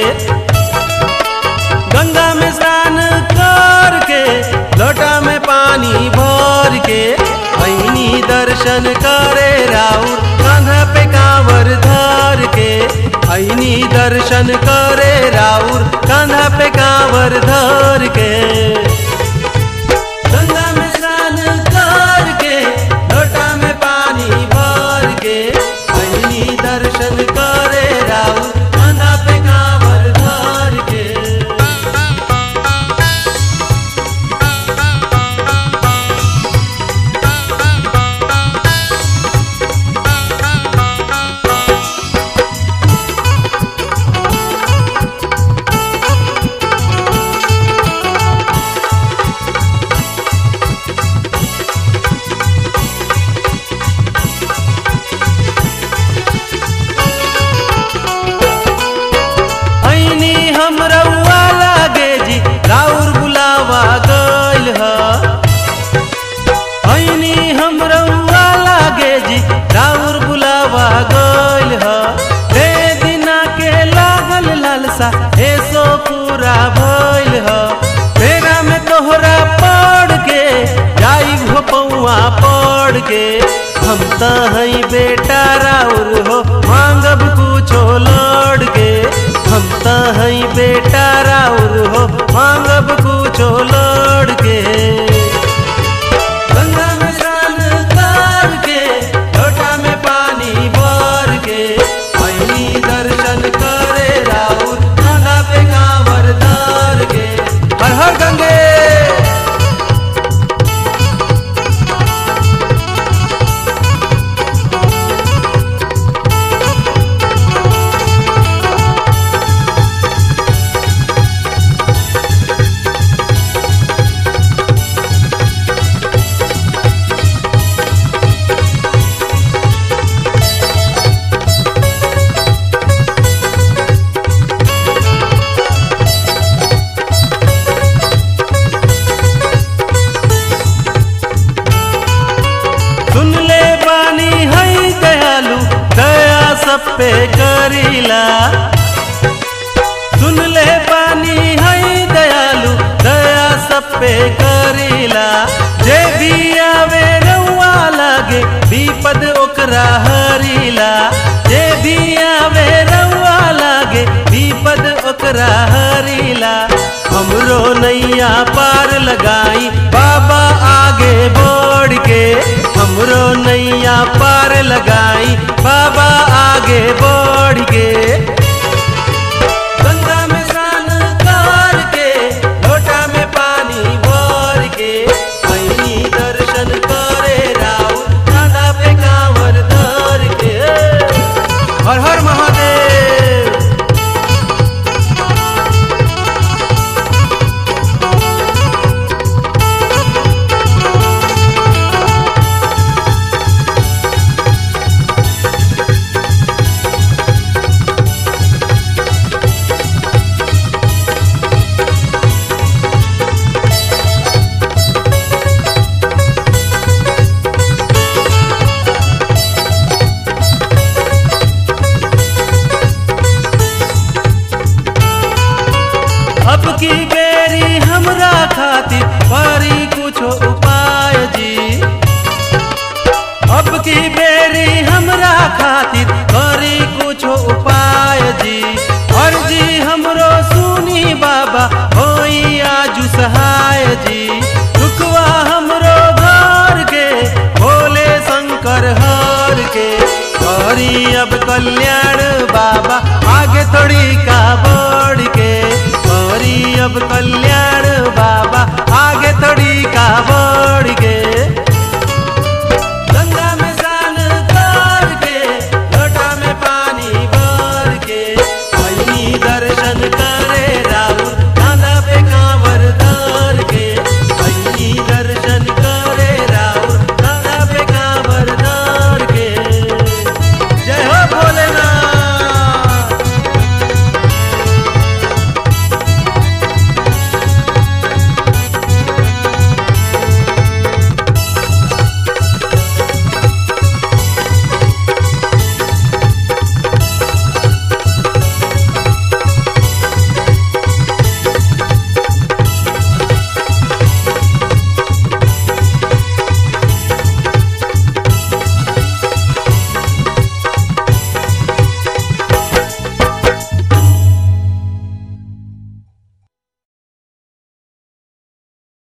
गंगा में स्नान करके लोटा में पानी भर के ऐनी दर्शन करे राउर कांधा पे कांवर धर के ऐनी दर्शन करे राउर कांधा पे कांवर धर के गंगा में स्नान करके लोटा में पानी भर के ऐनी दर्शन करे राउर कांधा पे कांवर धर के ऐनी हम रउआ लागे जी राउर बुलावा गइल ह ऐनी हम रउआ लागे जी राउर बुलावा गइल ह दे दिना के लागल लालसा ऐसो पूरा भइल ह तेरा में तोहरा पड़ के जाई हो पौआ पड़ के हम त हई बेटा राउर हो मांगब कुछो लड़ के हम त हई बेटा राउर हो मांगब कुछो लड़ के गंगा में स्नान करके लोटा में पानी भर के ऐनी दर्शन करे राउर कांधा पे कांवर धर के हर हर गंगे सुन ले बानी हई दयालु दया सब पे करीला सुन ले बानी हई दयालु दया सब पे करीला जे भी आवे रउआ लागे विपद ओकरा हरीला जे भी आवे रउआ लागे विपद ओकरा हरीला हमरो नैया पार लगाई बाबा आगे बढ़ के हमरो नैया पार लगाई बाबा आगे बढ़ के गंगा में स्नान करके लोटा में पानी भर के ऐनी दर्शन करे राउर कांधा पे कांवर धर के हर हर महादेव अब की बेरी हमरा खातिर करी कुछ उपाय जी अब की बेरी हमरा खातिर करी कुछ उपाय जी और जी हमरो सुनी बाबा होई आजू सहाय जी दुखवा हमरो घर के भोले शंकर हर के करी अब कल्याण बाबा आगे थोड़ी का बढ़ के करी अब कल्याण बाबा आगे थोड़ी का बढ़ के